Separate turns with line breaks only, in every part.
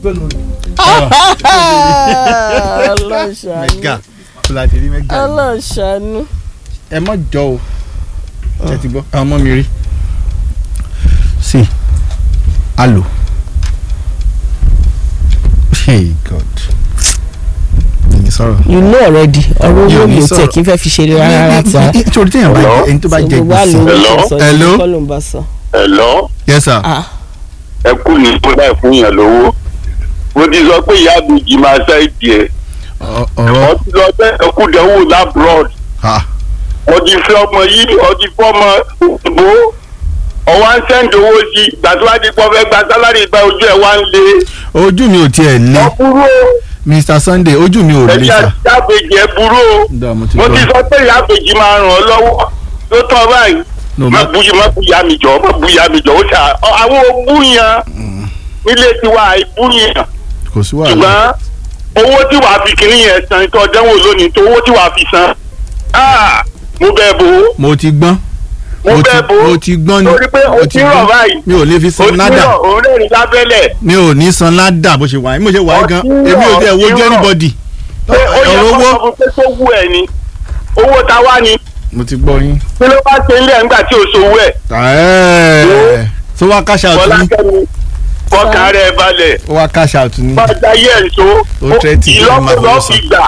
ọlọ́ṣàánú
mẹ́gà fúlàtì rí mẹ́gà yìí.
ọlọ́ṣàánú
ẹ mọ̀ jọ o ṣe ti gbọ́ àwọn ọmọ mi rí. sí alo hey god ẹni sọ̀rọ̀.
you know already ọ̀rọ̀
Mi ò
owó
ní
mi ò
sọ̀rọ̀.
tẹ̀ kí n fẹ́ fi ṣeré rárá rárá tí a
nítorí téèyàn bá jẹ ẹni tó bá jẹ
gbogbo àlọ́
gbèsè.
owó tó sọ
Hello?
yìí kọ́ ló ń bá sọ.
Hello,
yes sir.
Ah,
ẹ kú ní kódà fún yàn lówó. Mo ti sọ pé ìyá àbèjì máa ṣá ìdí ẹ̀.
Ọ- ọ̀rọ̀
Wọ́n ti lọ bẹ́ẹ̀ ẹkúdẹ̀wò lábúrọ̀d.
ah,
Wọ́n ti fẹ́ ọmọ yìí, wọ́n ti fọ́ ọmọ òyìnbó. Ọwọ́ ń sẹ́ǹdì owó sí i. Gbàtúwádìí pọ̀ fẹ́ gba sálárì ìgbà ojú ẹ̀ wá ń le.
ojú mi ò tiẹ̀ lé
Wọ́n burú o.
mr sunday ojú mi ò lé
Ẹ̀jẹ̀
sà.
àbèjì ẹ̀ burú o.
Dá, mo ti
Mo ti
gbọ́.
sọ pé ìyá àbèjì máa ràn ọ́ lọ́wọ́. Tó tọ́ báyìí.
No,
má
ma-
bu má bu ìyá mi jọ má bu ìyá mi jọ ó ṣà àwọn òbú yẹn nílé tiwa àìbú yẹn
kò sí wàhálà.
ṣùgbọ́n owó tí wàá fi kìnìún yẹn san tó dánwò lónìí tó owó tí wàá fi san ah, mo bẹ́ẹ̀ bò ó
mo ti gbọ́n
mo
mo ti
bẹ́ẹ̀ bò ó
mo ti gbọ́n ni
torí pé o
mo
ti rọ̀ báyìí
mi ò lè fi
o
san
ti
ládà
rọ̀ òun rẹ̀ ní lábẹ́lẹ̀
mi ò ní san ládà bó ṣe wà yín mo ṣe wà yín gan
Ọtí rọ̀,
èmi ò tiẹ̀ wojú
ọtí rọ̀.
anybody
pé ó yẹ
ọ̀rọ̀
kó
owó
sọ fún pé tó wù ẹ̀ ni owó ta wá ni
mo ti gbọ́ yín.
kí ló bá ṣe ilé ẹ̀ ńgbà tí o ṣòwò ẹ̀
Ẹ̀ẹ́, so wá cash out ni
Fọlákẹ́mi fọkàn rẹ̀ balẹ̀
ó wá cash out ni
bàjá yẹ̀ ń so
Ó tẹ́tí kí ló máa
ìlọ́po lọ́ọ́
fọwọ́
fi gbà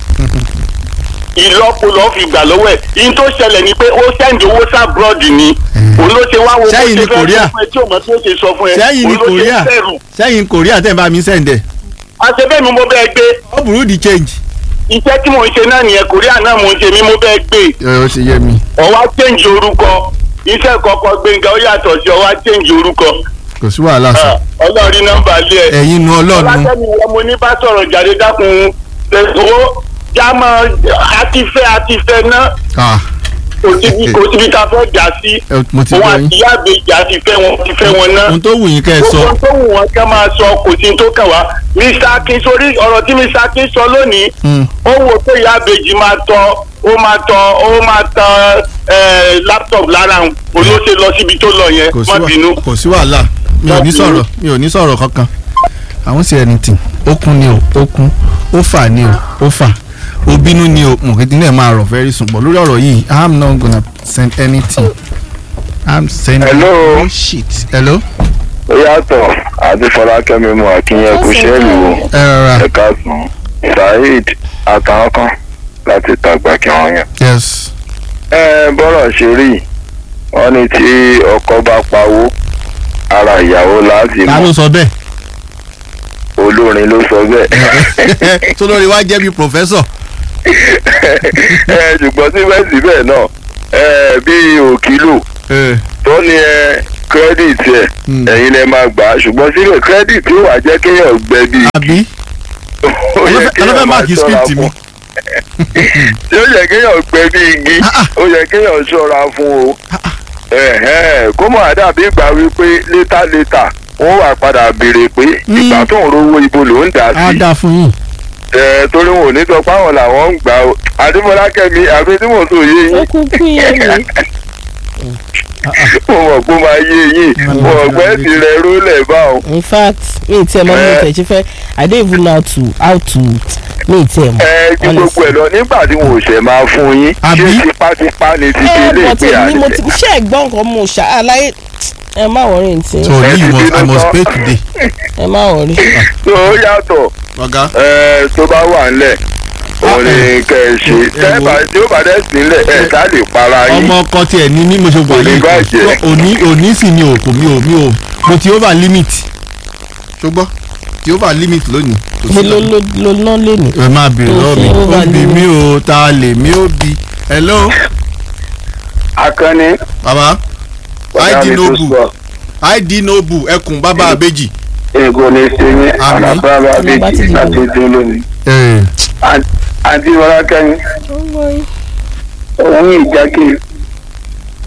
ìlọ́po lọ́ọ́ fi gbà lọ́wọ́ ẹ̀ yín tó ṣẹlẹ̀ ni pé ó sẹ́ndì owó sábrọ́ọ̀dì ni òun ló ṣe wá wo bó
Sẹ́yìn
ṣe
ni
fẹ́
Korea.
sọ fún ẹ tí òun tó ṣe sọ fún ẹ
sẹ́yìn ní
òun ló ṣe
korea
bẹ̀rù
sẹ́yìn korea tẹ̀ ń bá mi sẹ́ǹdẹ̀
àṣebẹ́ mi mo bẹ́ẹ̀ gbé
ó burú di change.
iṣẹ́ tí mò ń ṣe náà nìyẹn Korea náà mò ń ṣe mi mo bẹ́ẹ̀ gbé
ẹ ó ṣe yé mi
ọwá change orúkọ iṣẹ́ kọ̀ọ̀kan gbẹ̀ngàn ó yàtọ̀ sí ọwá change orúkọ
kò sí wàhálà sọ
ọlọ́ọ̀rí nọ́mbà lé ẹ̀
ẹ̀yin nu ọlọ́run
ọlátẹ́mi wọn mo ní bá sọ̀rọ̀ jáde dákun owó jámọ́ àtifẹ́ àtifẹ́ náà
ah
kò síbi kò síbi tá a fẹ́ jà sí
ẹ, mo ti
wọn
gbọ́
àti
yín
ìyá àbèjì àti fẹ́ wọn ti fẹ́ wọn náà
ohun tó wù yín kẹ́ ẹ sọ
gbogbo tó wù wọn kẹ́ máa sọ kò sí tó kàn wá Mr. Akin sórí ọ̀rọ̀ tí Mr. Akin sọ lónìí
Hmm.
ó wò pé ìyá àbèjì máa tọ ó máa tọ ó máa tọ ẹ laptop lára òun olóṣè lọ síbi tó lọ yẹn
kò sí
má
wà-
bínú.
kò sí wàhálà mi ò
Má
ní
bínú.
sọ̀rọ̀ mi ò ní sọ̀rọ̀ kankan àwọn sì anything ó kún ni o ó kún ó fà ni o ó fà ó bínú ni o mọ̀kìtì náà máa rọ̀ very soon but lórí ọ̀rọ̀ yìí i'm not gonna send anything i'm sending
Hello.
no shit hello
ó yàtọ̀ àti fọlákẹ́mi mú akínyẹn kò ṣẹ́ẹ̀lì wò
ẹ rọra
ẹ̀ka sùn saheed àtàwọn kan láti tàgbà kí wọ́n yàn.
yes
ẹ bọ́rọ̀ ṣe rí wọ́n ní tí ọkọ bá pawó ara ìyàwó láti
ta
mọ̀
ló sọ bẹ́ẹ̀
olórin ló sọ bẹ́ẹ̀.
tó lórí wá jẹ́ bí professor
ẹ ṣùgbọ́n síbẹ̀síbẹ̀ náà ẹ bí òkìlò
ẹ
tó ní ẹ kírẹ́dìtì ẹ
Hmm.
ẹ̀yin lẹ máa gbà á ṣùgbọ́n síbẹ̀ kírẹ́dìtì ó wà jẹ́ kéèyàn gbẹ bí
àbí
ó yẹ
ọlọ́fẹ́
kéèyàn máa
máàkì
ṣọ́ra
script mi
fún tí ó yẹ kéèyàn gbẹ bí igi
Ah, ah.
ó yẹ kéèyàn ṣọ́ra fún o Ẹ̀hẹ́n, kó mọ̀ àdàbí ìgbà wípé létà létà wọ́n wà padà béèrè pé
Hmm.
ìgbà tó ń rówó ibo ló ń dà
á
sí
dáa fún yín
ẹ torí wọn ò ní sọ páwọn làwọn ń gbà ó adémọlákẹ́mi àbí tí mo sọ yé
ó
yín
kúkú yé mi
mo mọ̀ pé ó máa yé yín mo mọ̀ pé ti rẹ rólẹ̀ báwọn.
in fact mi ì tiẹ̀ mọ̀ mi ì tẹ̀ ṣe fẹ́ i don't even know how to how to mi ì tiẹ̀ mọ̀
ẹ ju gbogbo ẹ lọ nígbà tí wọn ò ṣẹ̀ máa fún yín
Àbí?
ṣé tipátipá ni ti fi
ẹ
ilé
bọ̀
ìpè
tèmi mo
àlẹ́.
ti ṣe ẹ̀gbọ́n nǹkan mo ṣá àlàyé ẹ má wọrí ntí
so
Ẹ
you
ti
must i
bínú
must
tán.
pay today
ẹ má wọrí.
tó yàtọ̀
ọ̀gá
ẹ, tó bá wà ńlẹ̀ òun ni kẹ́ ẹ ṣe
ẹ wo.
tẹ́ẹ̀bà tí ó bá dẹ̀ sílẹ̀ ẹ̀ ká lè para yín.
ọmọ ọkọ tiẹ̀ ní ní mo ṣe wà
Kò ní
yìí
bàjẹ́.
So, òní òní sì ni o kò mi ò mi ò mo ti over limit ṣùgbọ́n ti over limit lónìí kò sí
ló
lọ.
ló ló ná lé mi.
ẹ máa bèrè
Kò
lọ́wọ́
sí
mi ó
over
bi
limit.
mí o ta lè mí ó bi hello
akọni
baba
bàbá mi
id
tó
nobu
sọ
id nobu ẹkùn bàbá àbèjì.
ego ní sẹ́yìn
Àmín.
àlàbàbà
Ọmọ bá ti
méjì
dìbò.
láti dín lónìí.
ẹ
àǹtí mọ́lákẹ́mi òun ìjákè